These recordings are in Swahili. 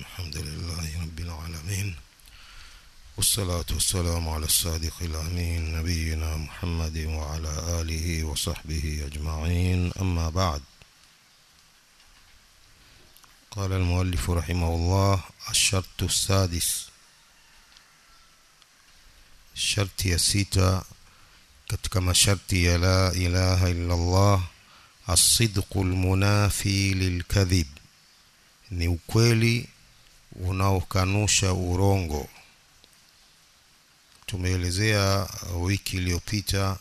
الحمد لله رب العالمين والصلاة والسلام على الصادق الأمين نبينا محمد وعلى آله وصحبه أجمعين أما بعد قال المؤلف رحمه الله الشرط السادس sharti ya sita katika masharti ya la ilaha illa Allah asidqu lmunafi lilkadhib ni ukweli unaokanusha urongo tumeelezea wiki iliyopita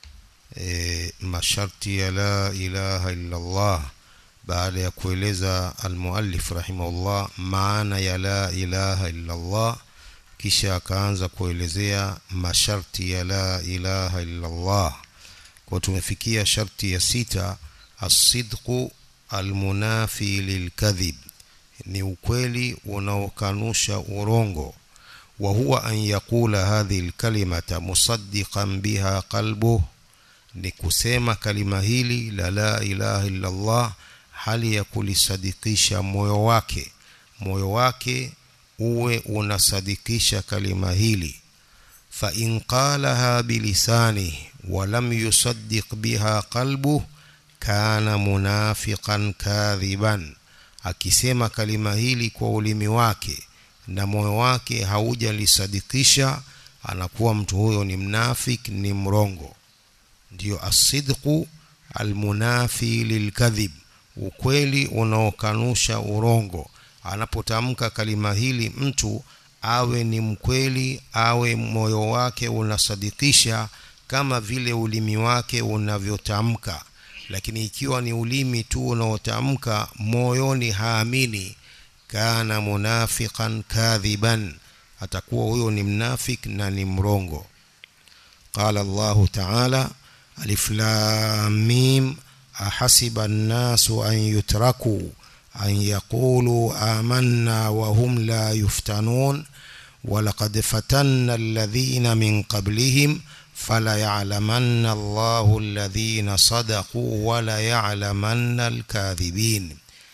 e, masharti ya la ilaha illa Allah baada ya kueleza almuallif rahimahullah maana ya la ilaha illa Allah kisha akaanza kuelezea masharti ya la ilaha illa Allah kwa tumefikia sharti ya sita asidqu almunafi lilkadhib ni ukweli unaokanusha urongo wa huwa an yaqula hadhihi alkalimata musaddiqan biha qalbuh ni kusema kalima hili la la ilaha illa Allah hali ya kulisadikisha moyo wake moyo wake uwe unasadikisha kalima hili fa in qalaha bilisani wa lam yusaddiq biha qalbuh kana munafiqan kadhiban akisema kalima hili kwa ulimi wake na moyo wake haujalisadikisha anakuwa mtu huyo ni mnafik ni mrongo ndiyo asidqu almunafi lilkadhib ukweli unaokanusha urongo anapotamka kalima hili mtu awe ni mkweli awe moyo wake unasadikisha kama vile ulimi wake unavyotamka lakini ikiwa ni ulimi tu unaotamka moyoni haamini kana munafiqan kadhiban atakuwa huyo ni mnafik na ni mrongo qala Allah ta'ala alif lam mim ahasiba an-nasu an yutraku أن يقولوا آمنا وهم لا يفتنون ولقد فتنا الذين من قبلهم فليعلمن الله الذين صدقوا وليعلمن الكاذبين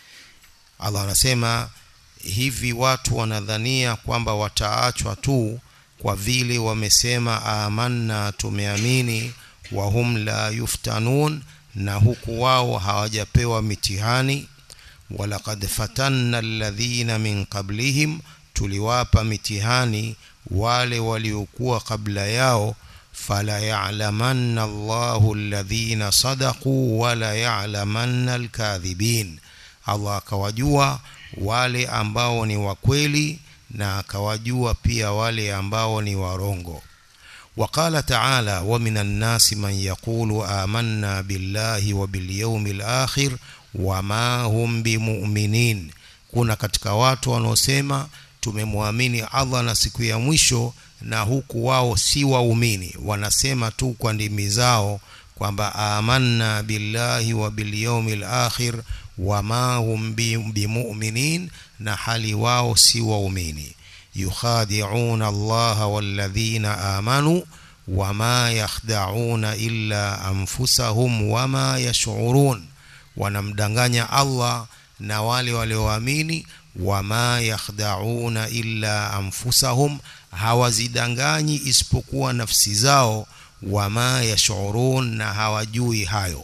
Allah anasema hivi watu wanadhania kwamba wataachwa tu kwa vile wamesema amanna tumeamini wahum la yuftanun na huku wao hawajapewa mitihani walaqad fatanna alladhina min qablihim tuliwapa mitihani wale waliokuwa kabla yao fala ya'lamanna Allahu alladhina sadaqu wala ya'lamanna alkadhibin Allah akawajua wale ambao ni wakweli na akawajua pia wale ambao ni warongo وقال تعالى ومن الناس من يقول آمنا بالله وباليوم الآخر wama hum bimuminin kuna katika watu wanaosema tumemwamini Allah na siku ya mwisho na huku wao si waumini wanasema tu kwa ndimi zao kwamba amanna billahi wa bilyawmil akhir wama hum bimuminin na hali wao si waumini yukhadi'una Allah walladhina amanu wama yakhda'una illa anfusahum wama yash'urun wanamdanganya Allah na wale walioamini wama yakhda'una illa anfusahum hawazidanganyi isipokuwa nafsi zao wama yashurun na hawajui hayo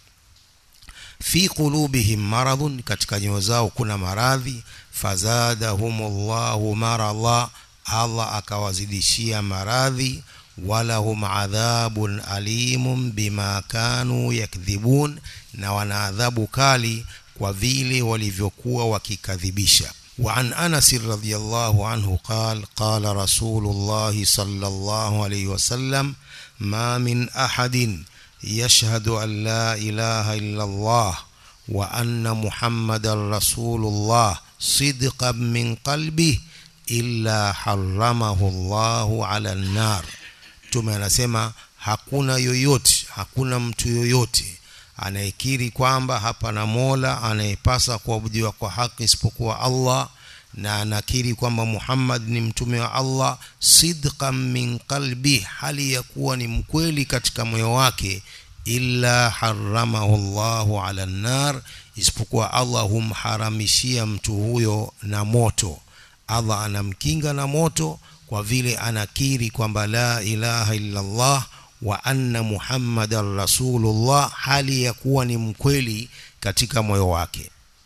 fi qulubihim maradhun katika nyoyo zao kuna maradhi fazadahumullahu maradha Allah akawazidishia maradhi walahum adhabun alimun bima kanu yakdhibun na wana adhabu kali kwa vile walivyokuwa wakikadhibisha وعن أنس رضي الله عنه قال قال رسول الله صلى الله عليه وسلم ما من أحد يشهد أن لا إله إلا الله وأن محمد رسول الله صدقا من قلبه إلا حرمه الله على النار mtume anasema hakuna yoyote hakuna mtu yoyote anayekiri kwamba hapana mola anayepasa kuabudiwa kwa haki isipokuwa Allah na anakiri kwamba Muhammad ni mtume wa Allah sidqan min qalbi hali ya kuwa ni mkweli katika moyo wake illa haramahu Allahu ala nar isipokuwa Allah humharamishia mtu huyo na moto Allah anamkinga na moto kwa vile anakiri kwamba la ilaha illa Allah wa anna Muhammadan Rasulullah hali ya kuwa ni mkweli katika moyo wake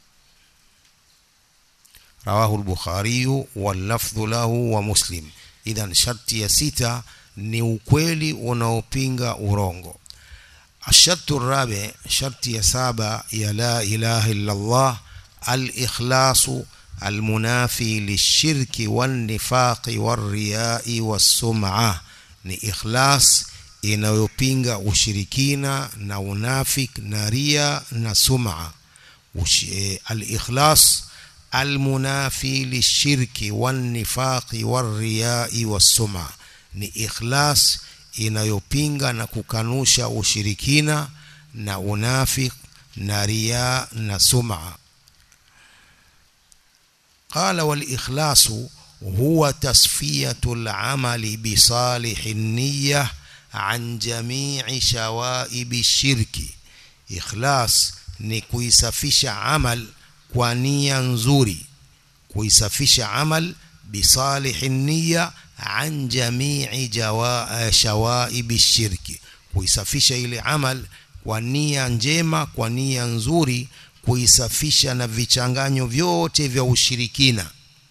rawahu al-Bukhari wal lafdhu lahu wa Muslim idhan sharti ya sita ni ukweli unaopinga urongo الشرط الرابع شرط يا سابع يا لا إله إلا الله الإخلاص المنافي للشرك والنفاق والرياء والسمعة ni ikhlas inayopinga ushirikina na unafik na ria na sum'a al-ikhlas al-munafi lishirki wan-nifaqi war-riya'i was-sum'a ni ikhlas inayopinga na kukanusha ushirikina na unafik na ria na sum'a قال والإخلاص هو تصفية العمل بصالح النية عن جميع شوائب الشرك إخلاص ni kuisafisha amal kwa nia nzuri kuisafisha amal bisalihi nia an jamii shawaibi shirki kuisafisha ile amal kwa nia njema kwa nia nzuri kuisafisha na vichanganyo vyote vya ushirikina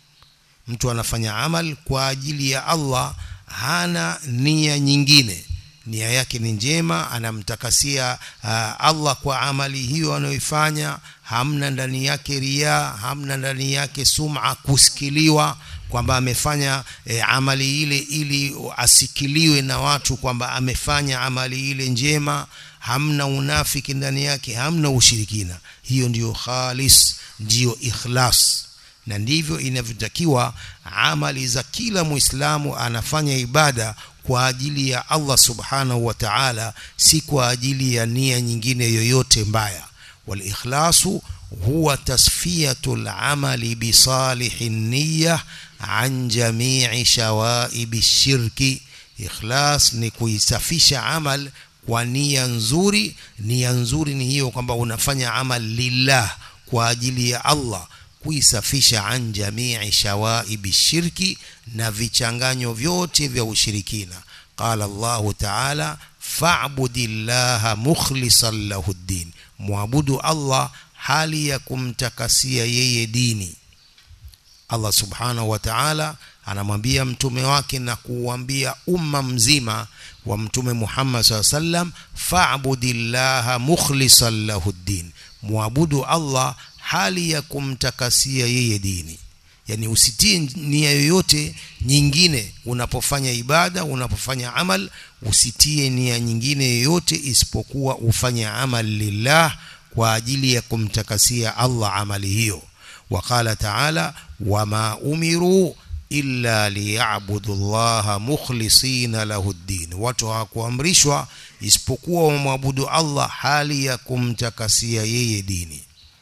mtu anafanya amal kwa ajili ya Allah hana nia nyingine nia yake ni njema anamtakasia uh, Allah kwa amali hiyo anayoifanya hamna ndani yake ria hamna ndani yake sum'a kusikiliwa kwamba amefanya e, amali ile ili asikiliwe na watu kwamba amefanya amali ile njema hamna unafiki ndani yake hamna ushirikina hiyo ndiyo khalis ndiyo ikhlas na ndivyo inavyotakiwa amali za kila muislamu anafanya ibada kwa ajili ya Allah subhanahu wa ta'ala si kwa ajili ya nia nyingine yoyote mbaya wal ikhlasu huwa tasfiyatul amali bi salihin niyyah an jami'i shawaibi shirki ikhlas ni kuisafisha amal kwa nia nzuri nia nzuri ni hiyo kwamba unafanya amal lillah kwa ajili ya Allah kuisafisha an jamii shawaibi shirki na vichanganyo vyote vya ushirikina qala Allahu ta'ala fa'budillaha mukhlishan lahu ddin muabudu Allah hali ya kumtakasia yeye dini Allah subhanahu wa ta'ala anamwambia mtume wake na kuuambia umma mzima wa mtume Muhammad sallallahu alaihi wasallam fa'budillaha mukhlishan lahu ddin muabudu Allah hali ya kumtakasia yeye dini yani usitie nia yoyote nyingine unapofanya ibada unapofanya amal usitie nia nyingine yoyote isipokuwa ufanye amal lillah kwa ajili ya kumtakasia Allah amali hiyo وقال تعالى وما أمروا إلا ليعبدوا الله مخلصين له الدين watu hawakuamrishwa isipokuwa wamwabudu Allah hali ya kumtakasia yeye dini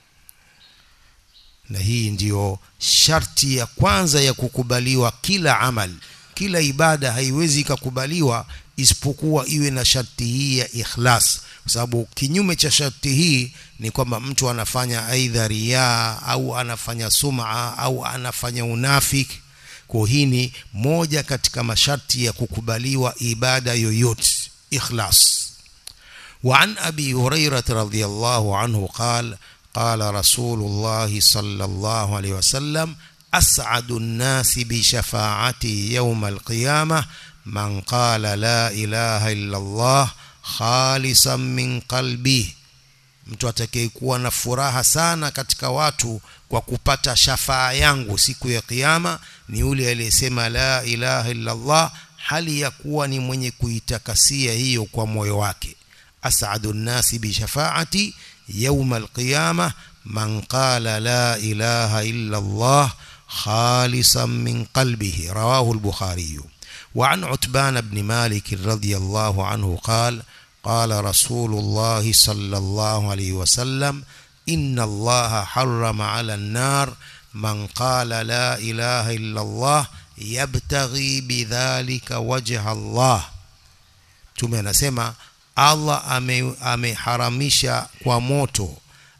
na hii ndiyo sharti ya kwanza ya kukubaliwa kila amal kila ibada haiwezi ikakubaliwa isipokuwa iwe na sharti hii ya ikhlas kwa sababu kinyume cha sharti hii ni kwamba mtu anafanya aidha riaa au anafanya sum'a au anafanya unafiki kwa hii ni moja katika masharti ya kukubaliwa ibada yoyote ikhlas وعن أبي هريرة رضي الله عنه قال قال رسول الله صلى الله عليه وسلم أسعد الناس بشفاعتي يوم القيامة من قال لا إله إلا الله خالصا من قلبه mtu atakayekuwa na furaha sana katika watu kwa kupata shafaa yangu siku ya kiyama ni yule aliyesema la ilaha illa Allah hali ya kuwa ni mwenye kuitakasia hiyo kwa moyo wake as'adu nnasi bi shafaati يوم القيامة من قال لا إله إلا الله خالصا من قلبه رواه البخاري وعن عتبان بن مالك رضي الله عنه قال قال رسول الله صلى الله عليه وسلم إن الله حرم على النار من قال لا إله إلا الله يبتغي بذلك وجه الله ثم نسمع Allah ameharamisha ame kwa moto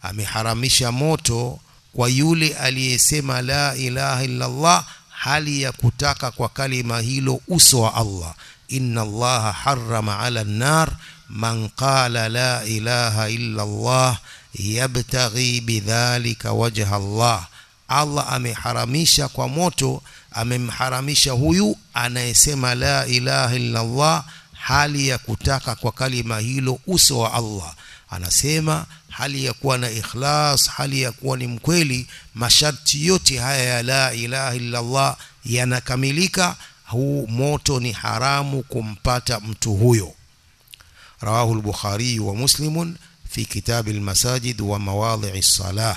ameharamisha moto kwa yule aliyesema la ilaha illa Allah hali ya kutaka kwa kalima hilo uso wa Allah inna allaha harrama ala nar man qala la ilaha illa Allah yabtaghi bidhalika wajha Allah Allah ameharamisha kwa moto amemharamisha huyu anayesema la ilaha illa Allah hali ya kutaka kwa kalima hilo uso wa Allah anasema hali ya kuwa na ikhlas hali ya kuwa ni mkweli masharti yote haya ya la ilaha illa Allah yanakamilika huu moto ni haramu kumpata mtu huyo rawahu al-bukhari wa muslimun fi kitab al-masajid wa mawadhi' as-salah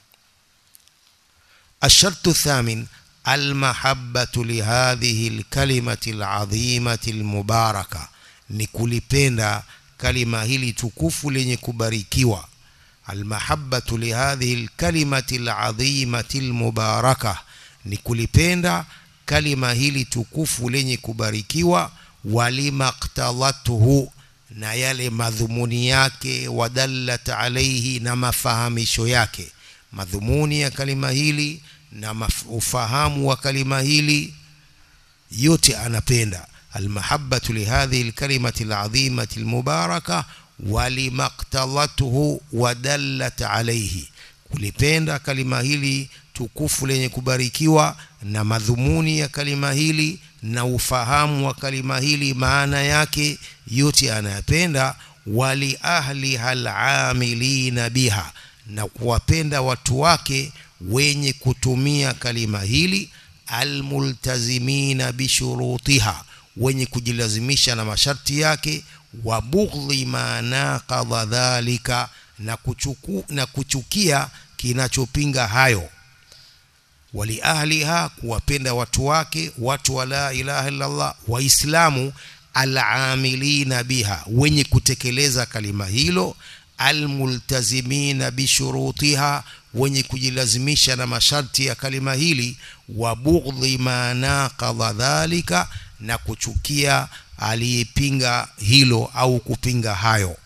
الشرط الثامن المحبة لهذه الكلمة العظيمة المباركة نكوليبenda kalima hili tukufu lenye kubarikiwa almahabbatu lihadhihi lkalimati ladhimati lmubaraka ni kulipenda kalima hili tukufu lenye kubarikiwa walima ktadhathu na yale madhumuni yake wadallat alaihi na mafahamisho yake madhumuni ya kalima hili na ufahamu wa kalima hili yote anapenda almahabbatu lihadhihi lkalimati ladhimati lmubaraka walima ktadhathu wadallat alaihi kulipenda kalima hili tukufu lenye kubarikiwa na madhumuni ya kalima hili na ufahamu wa kalima hili maana yake yote anayapenda wali ahliha alamilina biha na kuwapenda watu wake wenye kutumia kalima hili almultazimina bishurutiha wenye kujilazimisha na masharti yake wa bughdhi ma naqadha dhalika na, kuchuku, na kuchukia kinachopinga hayo waliahliha kuwapenda watu wake watu wa la ilaha illallah waislamu alamilina biha wenye kutekeleza kalima hilo almultazimina bishurutiha wenye kujilazimisha na masharti ya kalima hili wa bughdhi ma naqadha dhalika na kuchukia aliyepinga hilo au kupinga hayo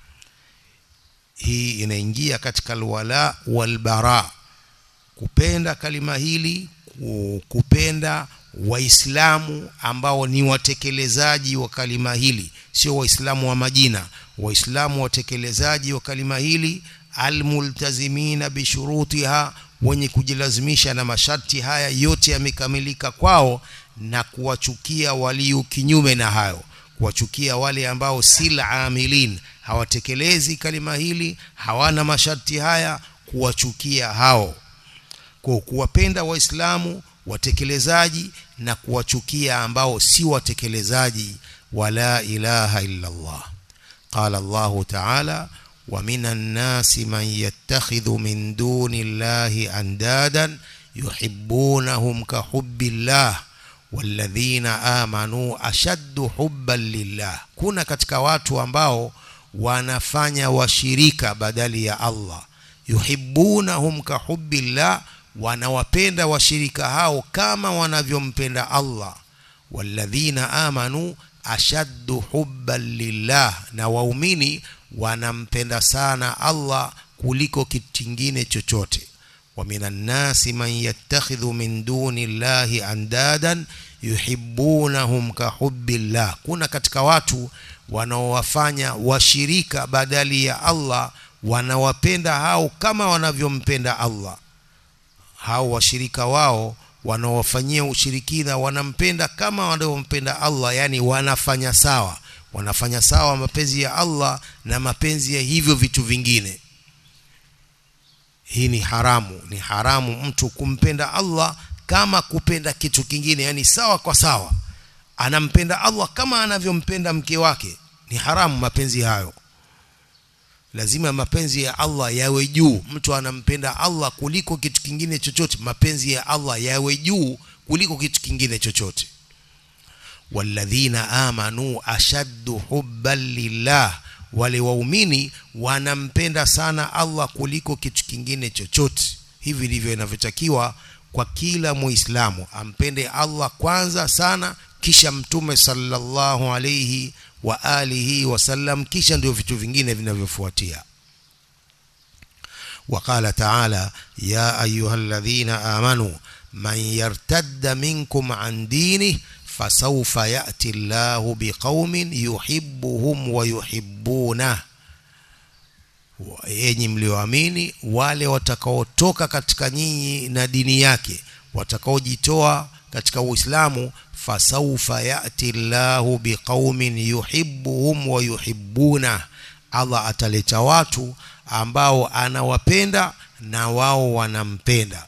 hii inaingia katika alwala walbara kupenda kalima hili kupenda waislamu ambao ni watekelezaji wa kalima hili sio waislamu wa majina waislamu watekelezaji wa kalima hili almultazimina bishurutiha wenye kujilazimisha na masharti haya yote yamekamilika kwao na kuwachukia walio kinyume na hayo kuwachukia wale ambao si amilin hawatekelezi kalima hili hawana masharti haya kuwachukia hao kwa kuwapenda waislamu watekelezaji na kuwachukia ambao si watekelezaji wala ilaha illa Allah qala Allah ta'ala ومن الناس من يتخذ من دون الله أندادا يحبونهم كحب الله والذين آمنوا أشد حبا لله kuna katika watu ambao wanafanya washirika badali ya Allah yuhibbunahum kahubbillah wanawapenda washirika hao kama wanavyompenda Allah walladhina amanu ashaddu hubban lillah na waumini wanampenda sana Allah kuliko kitu kingine chochote wa minan nasi man yattakhidhu min duni llahi andadan yuhibbunahum kahubbillah kuna katika watu wanaowafanya washirika badali ya Allah wanawapenda hao kama wanavyompenda Allah hao washirika wao wanaowafanyia ushirikina wanampenda kama wanavyompenda Allah yani wanafanya sawa wanafanya sawa mapenzi ya Allah na mapenzi ya hivyo vitu vingine hii ni haramu ni haramu mtu kumpenda Allah kama kupenda kitu kingine yani sawa kwa sawa anampenda Allah kama anavyompenda mke wake ni haramu mapenzi hayo lazima mapenzi ya Allah yawe juu mtu anampenda Allah kuliko kitu kingine chochote mapenzi ya Allah yawe juu kuliko kitu kingine chochote walladhina amanu ashaddu hubban lillah wale waumini wanampenda sana Allah kuliko kitu kingine chochote hivi ndivyo inavyotakiwa kwa kila muislamu ampende Allah kwanza sana kisha mtume sallallahu alayhi wa alihi wasallam kisha ndio vitu vingine vinavyofuatia وقال تعالى يا أيها الذين آمنوا من يرتد منكم عن دينه فسوف يأتي الله بقوم يحبهم ويحبونه enyi mlioamini wale watakaotoka katika nyinyi na dini yake watakaojitoa katika uislamu fasaufa yati llahu biqaumin yuhibbuhum wa yuhibbuna allah ataleta watu ambao anawapenda na wao wanampenda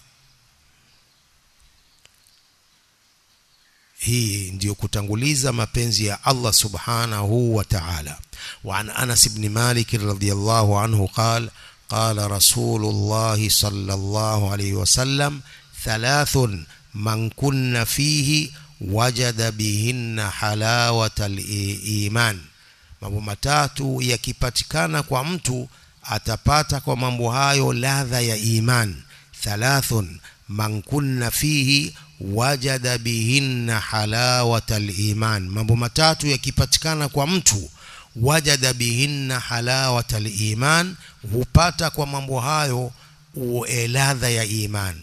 hii ndiyo kutanguliza mapenzi ya Allah subhanahu wa ta'ala وعن أنس بن مالك رضي الله عنه قال قال رسول الله صلى الله عليه وسلم ثلاث من كن فيه وجد بهن حلاوة الإيمان mambo matatu yakipatikana kwa mtu atapata kwa mambo hayo ladha ya iman thalathun man kunna fihi wajada bihinna halawata liman mambo matatu yakipatikana kwa mtu wajada bihinna halawata liman hupata kwa mambo hayo ladha ya iman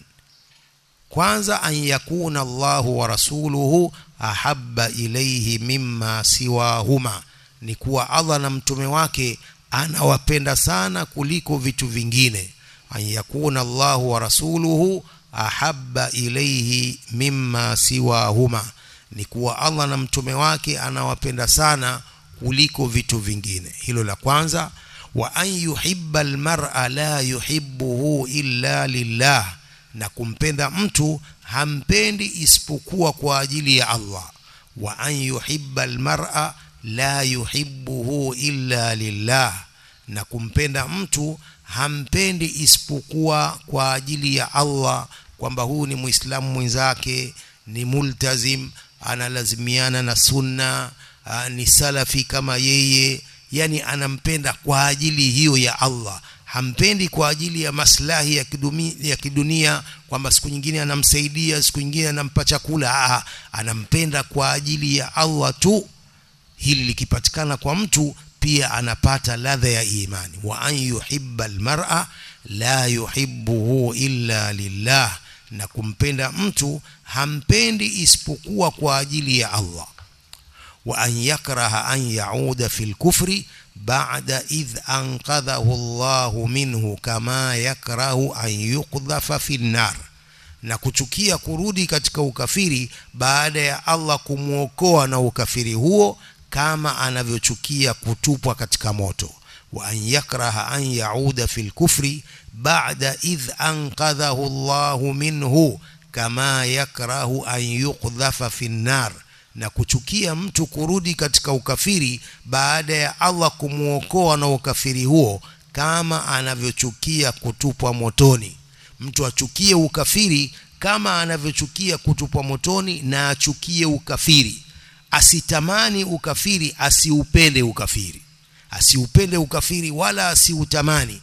kwanza an yakuna Allahu wa rasuluhu ahabba ilayhi mimma siwahuma ni kuwa Allah na mtume wake anawapenda sana kuliko vitu vingine an yakuna Allahu wa rasuluhu ahabba ilayhi mimma siwahuma ni kuwa Allah na mtume wake anawapenda sana kuliko vitu vingine hilo la kwanza wa an yuhibba almar'a la yuhibbuhu illa lillah na kumpenda mtu hampendi isipokuwa kwa ajili ya Allah wa an yuhibba almar'a la yuhibbuhu illa lillah na kumpenda mtu hampendi isipokuwa kwa ajili ya Allah kwamba huu ni muislamu mwenzake ni multazim analazimiana na sunna aa, ni salafi kama yeye yani anampenda kwa ajili hiyo ya Allah hampendi kwa ajili ya maslahi ya, kidumi, ya kidunia kwamba siku nyingine anamsaidia siku nyingine anampa chakula Aa, anampenda kwa ajili ya Allah tu hili likipatikana kwa mtu pia anapata ladha ya imani wa an yuhibba almar'a la yuhibbuhu illa lillah na kumpenda mtu hampendi isipokuwa kwa ajili ya Allah wa an yakraha an yauda fil kufri ba'da idh anqadhahu Allah minhu kama yakrahu an yuqdhafa fin nar na kuchukia kurudi katika ukafiri baada ya Allah kumwokoa na ukafiri huo kama anavyochukia kutupwa katika moto wa an yakraha an yauda fil kufri ba'da idh anqadhahu Allahu minhu kama yakrahu an yuqdhafa fin nar na kuchukia mtu kurudi katika ukafiri baada ya Allah kumwokoa na ukafiri huo kama anavyochukia kutupwa motoni mtu achukie ukafiri kama anavyochukia kutupwa motoni na achukie ukafiri asitamani ukafiri asiupende ukafiri asiupende ukafiri wala asiutamani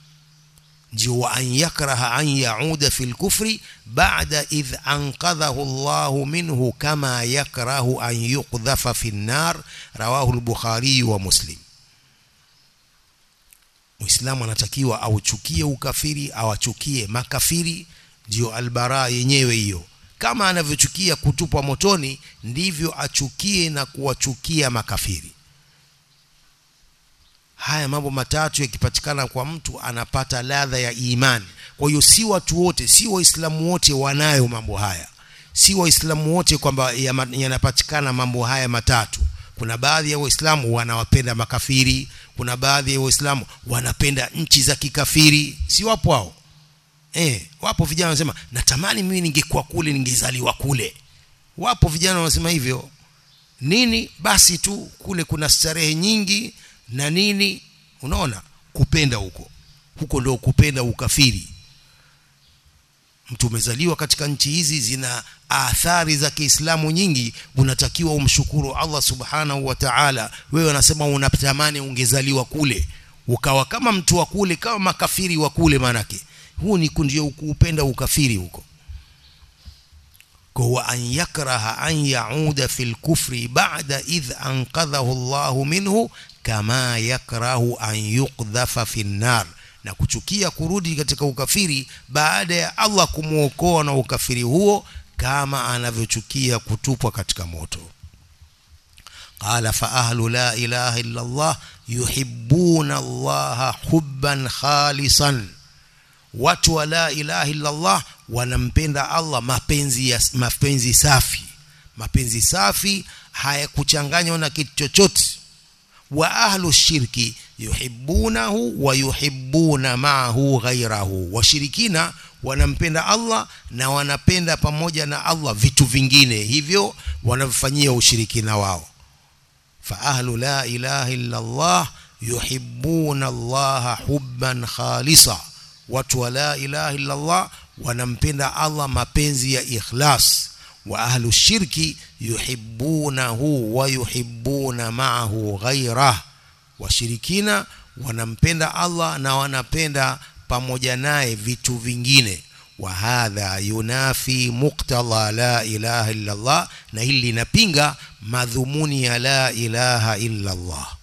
ndio wa an yakraha an yauda fil kufri ba'da idh anqadhahu Allahu minhu kama yakrahu an yuqdhafa fin nar rawahu al-Bukhari wa Muslim Muislamu anatakiwa auchukie ukafiri awachukie makafiri ndio albara yenyewe hiyo kama anavyochukia kutupwa motoni ndivyo achukie na kuwachukia makafiri haya mambo matatu yakipatikana kwa mtu anapata ladha ya imani kwa hiyo si watu wote si waislamu wote wanayo mambo haya si waislamu wote kwamba yanapatikana mambo haya matatu kuna baadhi ya waislamu wanawapenda makafiri kuna baadhi ya waislamu wanapenda nchi za kikafiri si wapo hao eh wapo vijana wanasema natamani mimi ningekuwa kule ningezaliwa kule wapo vijana wanasema hivyo nini basi tu kule kuna starehe nyingi na nini unaona kupenda huko huko ndio kupenda ukafiri mtu umezaliwa katika nchi hizi zina athari za Kiislamu nyingi unatakiwa umshukuru Allah subhanahu wa ta'ala wewe unasema unatamani ungezaliwa kule ukawa kama mtu wa kule kama makafiri wa kule manake huu ni ndio kuupenda ukafiri huko kwa an yakraha an yauda fil kufri ba'da idh anqadhahu Allah minhu kama yakrahu an yuqdhafa fin nar na kuchukia kurudi katika ukafiri baada ya Allah kumwokoa na ukafiri huo kama anavyochukia kutupwa katika moto قال فأهل لا إله إلا الله يحبون الله حبا خالصا watu wa la ilaha illa Allah wanampenda Allah mapenzi ya, mapenzi safi mapenzi safi hayakuchanganywa na kitu chochote wa ahlu shirki yuhibbunahu wa yuhibbuna ma'ahu ghairahu washirikina wanampenda Allah na wanapenda pamoja na Allah vitu vingine hivyo wanavifanyia ushirikina wao fa ahlu la ilaha illa Allah yuhibbuna Allah hubban khalisa watu wa la ilaha illa Allah wanampenda Allah mapenzi ya ikhlas wa ahlu shirki yuhibbunahu wa yuhibbuna ma'ahu ghairah washirikina wanampenda Allah na wanapenda pamoja naye vitu vingine wa hadha yunafi muqtadha la ilaha illa Allah na hili linapinga madhumuni ya la ilaha illa Allah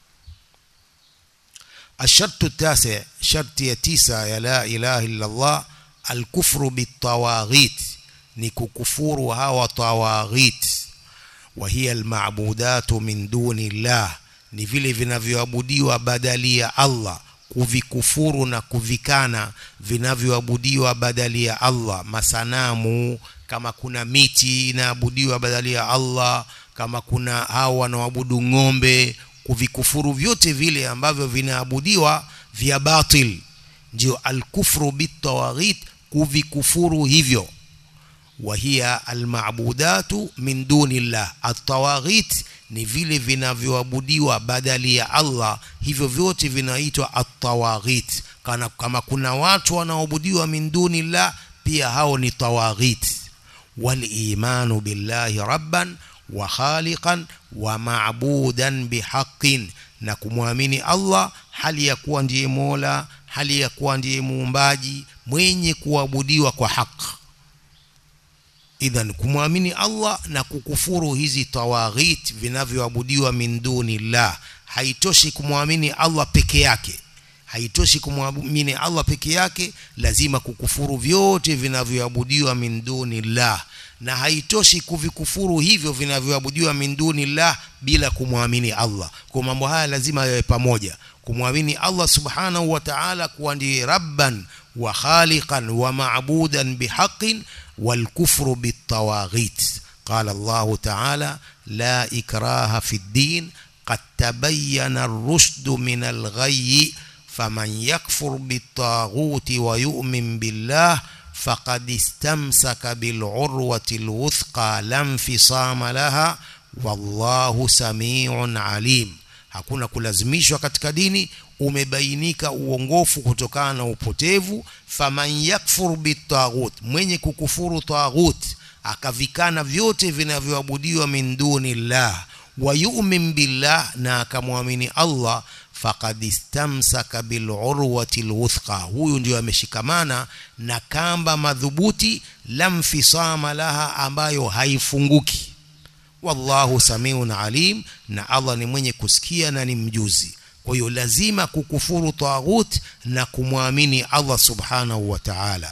الشرط التاسع شرط يتيسا يا لا إله إلا الله الكفر بالطواغيت نككفور هوا طواغيت وهي المعبودات من دون الله ni vile vinavyoabudiwa badali ya Allah kuvikufuru na kuvikana vinavyoabudiwa badali ya Allah masanamu kama kuna miti inaabudiwa badali ya Allah kama kuna hao wanaoabudu ng'ombe kuvikufuru vyote vile ambavyo vinaabudiwa vya batil ndio alkufru bitawaghit kuvikufuru hivyo wahia almabudatu min dunillah atawaghit ni vile vinavyoabudiwa badali ya Allah hivyo vyote vinaitwa atawaghit kana kama kuna watu wanaoabudiwa min dunillah pia hao ni tawaghit walimanu billahi rabban wa khaliqan wa ma'budan bihaqqin na kumwamini Allah hali ya kuwa ndiye Mola hali ya kuwa ndiye muumbaji mwenye kuabudiwa kwa haki idhan kumwamini Allah na kukufuru hizi tawaghit vinavyoabudiwa min dunillah haitoshi kumwamini Allah peke yake haitoshi kumwamini Allah peke yake lazima kukufuru vyote vinavyoabudiwa min dunillah na haitoshi kuvikufuru hivyo vinavyoabudiwa min dunillah bila kumwamini Allah kwa mambo haya lazima yawe pamoja kumwamini Allah subhanahu wa ta'ala kuwa ndiye rabban wa khaliqan wa ma'budan bihaqqin wal kufru bitawaghit qala Allah ta'ala la ikraha fi ad-din qad tabayyana ar-rushd min al-ghayy faman yakfur bitaghut wa yu'min billah فقد استمسك بالعروة الوثقى لا انفصام لها والله سميع عليم hakuna kulazimishwa katika dini umebainika uongofu kutokana na upotevu faman yakfur bitaghut mwenye kukufuru taghut akavikana vyote vinavyoabudiwa min dunillah wa yu'min billah na akamwamini Allah faqad istamsaka bil urwati alwuthqa huyu ndio ameshikamana na kamba madhubuti lamfisama laha ambayo haifunguki wallahu samiun alim na Allah ni mwenye kusikia na ni mjuzi kwa hiyo lazima kukufuru taghut na kumwamini Allah subhanahu wa ta'ala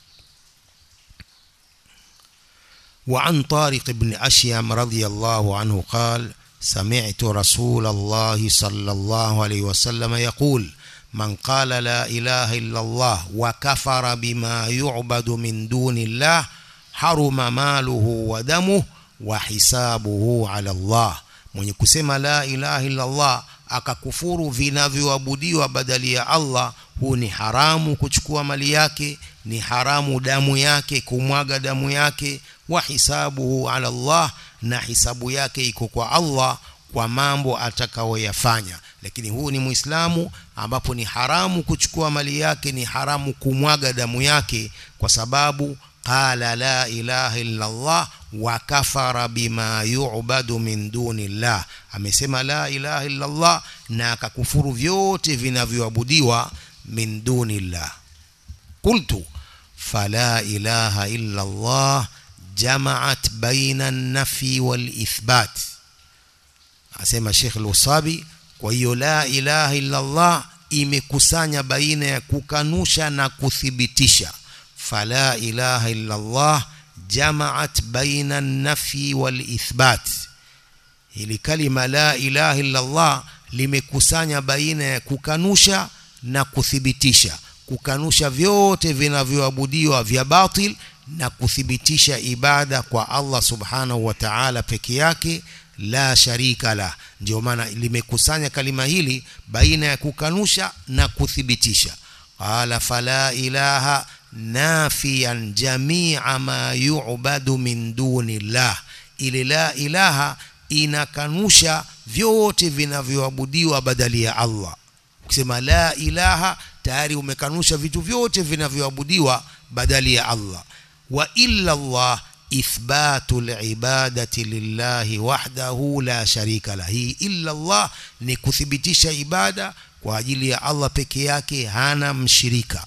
وعن طارق بن أشيم رضي الله عنه قال سمعت رسول الله صلى الله عليه وسلم يقول من قال لا إله إلا الله وكفر بما يعبد من دون الله حرم ماله ودمه وحسابه على الله mwenye kusema la ilaha illa Allah akakufuru vinavyoabudiwa badali ya Allah huu ni haramu kuchukua mali yake ni haramu damu yake kumwaga damu yake wa hisabuhu ala Allah na hisabu yake iko kwa Allah kwa mambo atakayoyafanya lakini huu ni muislamu ambapo ni haramu kuchukua mali yake ni haramu kumwaga damu yake kwa sababu qala la ilaha illa Allah wa kafara bima yu'badu min dunillah amesema la ilaha illa Allah na akakufuru vyote vinavyoabudiwa min dunillah qultu fala ilaha illa Allah jama'at baina an-nafi wal ithbat asema Sheikh Al-Usabi kwa hiyo la ilaha illa Allah imekusanya baina ya kukanusha na kuthibitisha fala ilaha illa Allah jamaat baina nafi wal ithbat hili kalima la ilaha illa Allah limekusanya baina ya kukanusha na kuthibitisha kukanusha vyote vinavyoabudiwa vya batil na kuthibitisha ibada kwa Allah subhanahu wa ta'ala peke yake la sharika la ndio maana limekusanya kalima hili baina ya kukanusha na kuthibitisha qala fala ilaha nafiyan jamia ma yu'badu min duni llah ile la ilaha inakanusha vyote vinavyoabudiwa badali ya Allah ukisema la ilaha tayari umekanusha vitu vyote vinavyoabudiwa badali ya Allah wa illa Allah ithbatu alibadati lillahi wahdahu la sharika la hii illa Allah ni kuthibitisha ibada kwa ajili ya Allah peke yake hana mshirika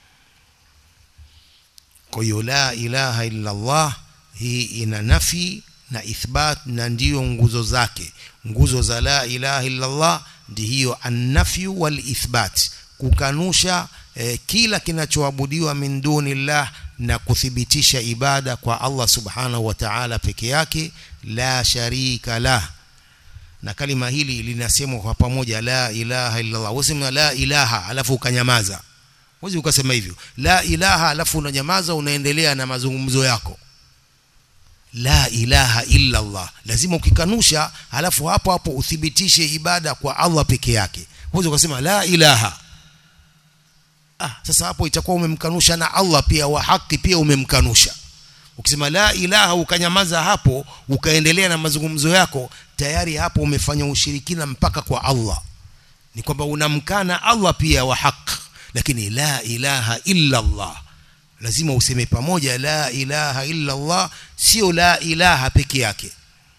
kwa hiyo la ilaha illa Allah hii ina nafi na ithbat na ndiyo nguzo zake nguzo za la ilaha illa Allah ndi hiyo annafyu wal ithbat kukanusha eh, kila kinachoabudiwa min dunillah na kuthibitisha ibada kwa Allah subhanahu wa ta'ala peke yake la sharika lah na kalima hili linasemwa kwa pamoja la ilaha illa Allah usema la ilaha alafu ukanyamaza Huwezi ukasema hivyo la ilaha alafu unanyamaza unaendelea na mazungumzo yako la ilaha illa Allah lazima ukikanusha alafu hapo hapo uthibitishe ibada kwa Allah peke yake huwezi ukasema la ilaha ah sasa hapo itakuwa umemkanusha na Allah pia wa haki pia umemkanusha ukisema la ilaha ukanyamaza hapo ukaendelea na mazungumzo yako tayari hapo umefanya ushirikina mpaka kwa Allah ni kwamba unamkana Allah pia wa haki lakini la ilaha illa Allah lazima useme pamoja la ilaha illa Allah sio la ilaha peke yake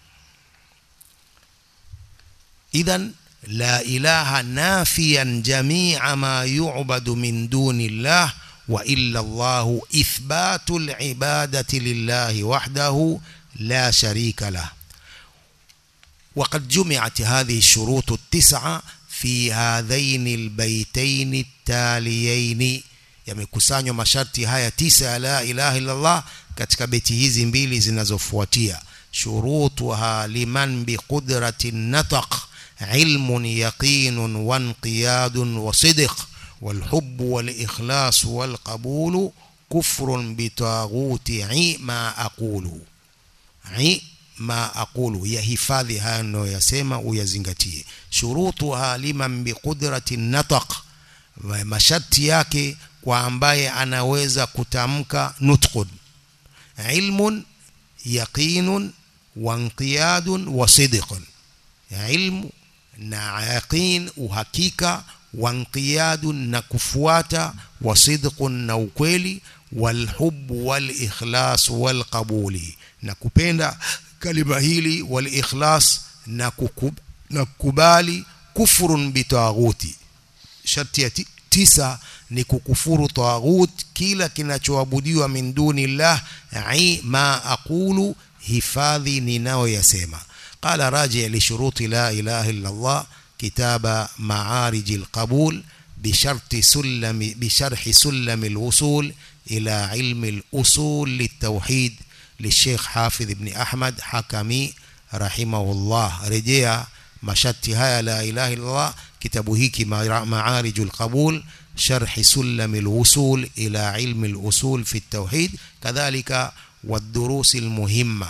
idhan la ilaha nafiyan jami'a ma yu'badu min duni Allah wa illa Allah ithbatu al-ibadati lillahi wahdahu la sharika lah وقد جمعت هذه الشروط التسعة في هذين البيتين التاليين yamekusanywa masharti haya tisa ya la ilaha illallah katika beti hizi mbili zinazofuatia shurutuha liman biqudratin nataq ilmun yaqinun wanqiyadun wasidq والحب والإخلاص والقبول كفر بطاغوت عي ما أقول عي ما أقول يهفاذي هانو يسمى ويزنغتيه شروطها لمن بقدرة النطق masharti yake kwa ambaye anaweza kutamka nutqun ilmun yaqinun wanqiyadun wa sidqun ilmu na yaqin uhakika wanqiyadun na kufuata wa sidqun na ukweli walhubbu walikhlas walqabuli na kupenda kalima hili walikhlas na kukub, na kukubali kufrun bitaghuti sharti ya tisa ni kukufuru taghut kila kinachoabudiwa min dunillah ai ma aqulu hifadhi ninayoyasema qala raji li shuruti la ilaha illa Allah kitaba ma'arij al-qabul بشرط سلم بشرح سلم الوصول إلى علم الأصول للتوحيد للشيخ حافظ بن أحمد حكمي رحمه الله رجع مشتي هيا لا إله إلا الله kitabu hiki معارج القبول شرح سلم الوصول إلى علم الأصول في التوحيد كذلك والدروس المهمة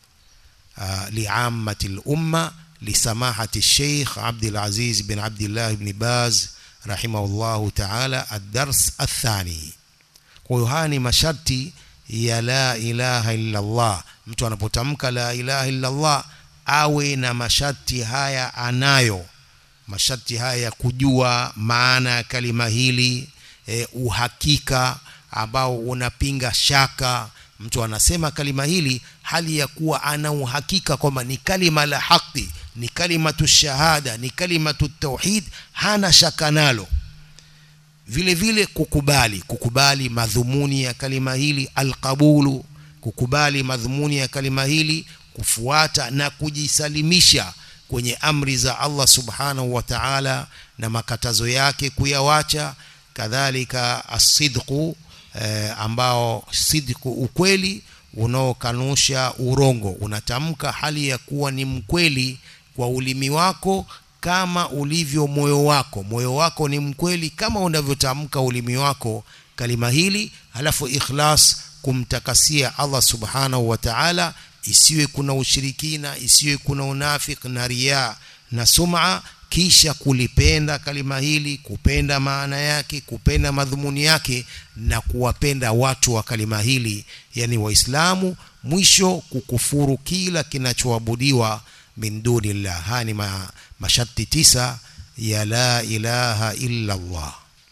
لعامة الأمة لسماحة الشيخ عبد العزيز بن عبد الله بن باز رحمه الله تعالى الدرس الثاني وهاني مشرتي يا لا إله إلا الله mtu anapotamka la ilaha illa Allah awe na masharti haya anayo masharti haya ya kujua maana ya kalima hili e, uhakika ambao unapinga shaka mtu anasema kalima hili hali ya kuwa ana uhakika kwamba ni kalima la haki ni kalimatu shahada ni kalimatu tauhid hana shaka nalo vile vile kukubali kukubali madhumuni ya kalima hili alqabulu kukubali madhumuni ya kalima hili kufuata na kujisalimisha kwenye amri za Allah subhanahu wa ta'ala na makatazo yake kuyawacha kadhalika asidqu eh, ambao sidqu ukweli unaokanusha urongo unatamka hali ya kuwa ni mkweli kwa ulimi wako kama ulivyo moyo wako moyo wako ni mkweli kama unavyotamka ulimi wako kalima hili halafu ikhlas kumtakasia Allah subhanahu wa ta'ala isiwe kuna ushirikina isiwe kuna unafik na riya na sum'a kisha kulipenda kalima hili kupenda maana yake kupenda madhumuni yake na kuwapenda watu wa kalima hili yani waislamu mwisho kukufuru kila kinachoabudiwa min dunillah haya ni ma, masharti tisa ya la ilaha illa Allah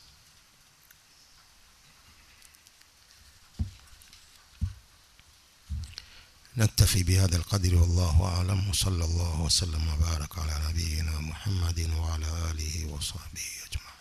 نكتفي بهذا القدر والله أعلم وصلى الله وسلم وبارك على نبينا محمد وعلى آله وصحبه أجمعين